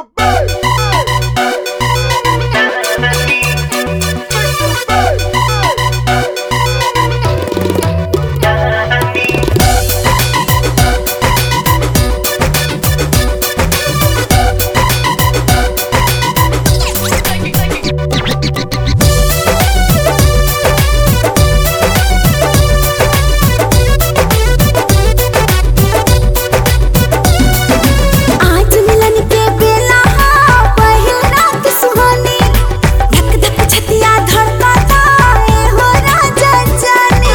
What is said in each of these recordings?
the bass. आज मिलन के बेला हा पहिल रात सुहानी धक धक छतिया धड़कता ए हो राजा जाने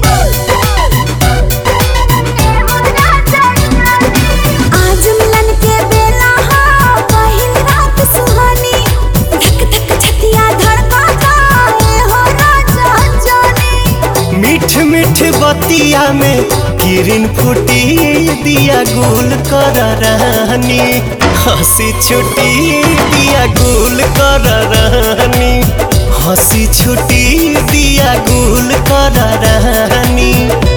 आज मिलन के बेला हा पहिल रात सुहानी धक धक छतिया धड़कता ए हो राजा जाने मीठ मीठ बतिया में किरण फूटी दिया गुल कर रहनी हंसी छुटी दिया गुल कर रहनी हंसी छुटी दिया गुल कर रहनी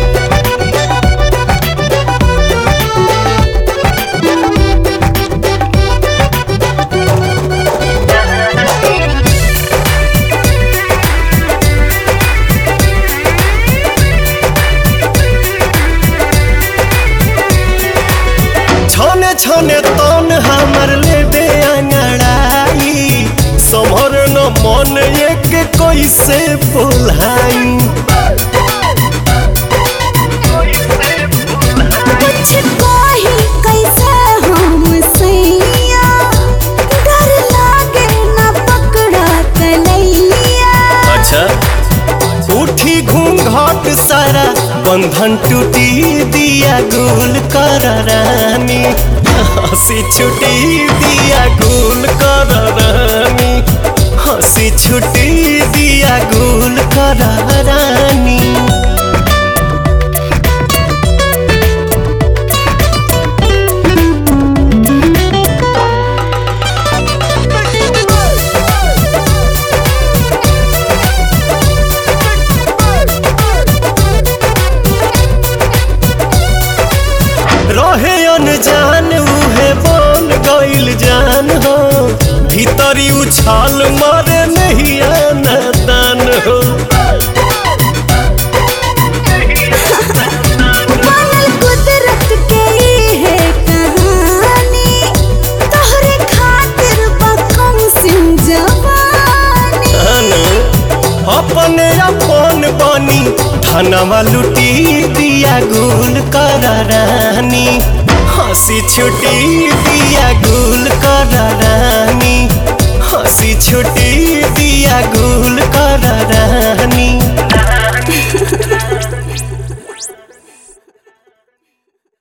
छने छने तन हमर लेबे अंगड़ाई समर न मन एक कैसे बोलाई कुछ कही कैसे हम सैया डर लागे न पकड़ा कलैया अच्छा उठी घूंघट सारा बंधन टूटी दिया गुल कर रानी हंसी छुटी दिया गुल कर रानी हंसी छुटी दिया गुल कर रानी रहे अनजान उहे बन गइल जान हो भीतरी उछाल मारे नहीं दान हो बनल कुदरत के ई है कहानी तोहरे खातिर बकम सिंह जवानी अनु, अपने अपन बनी धनवा लुटी दिया गुल कर रानी हंसी छुटी दिया गुल कर रानी हंसी छुटी दिया गुल कर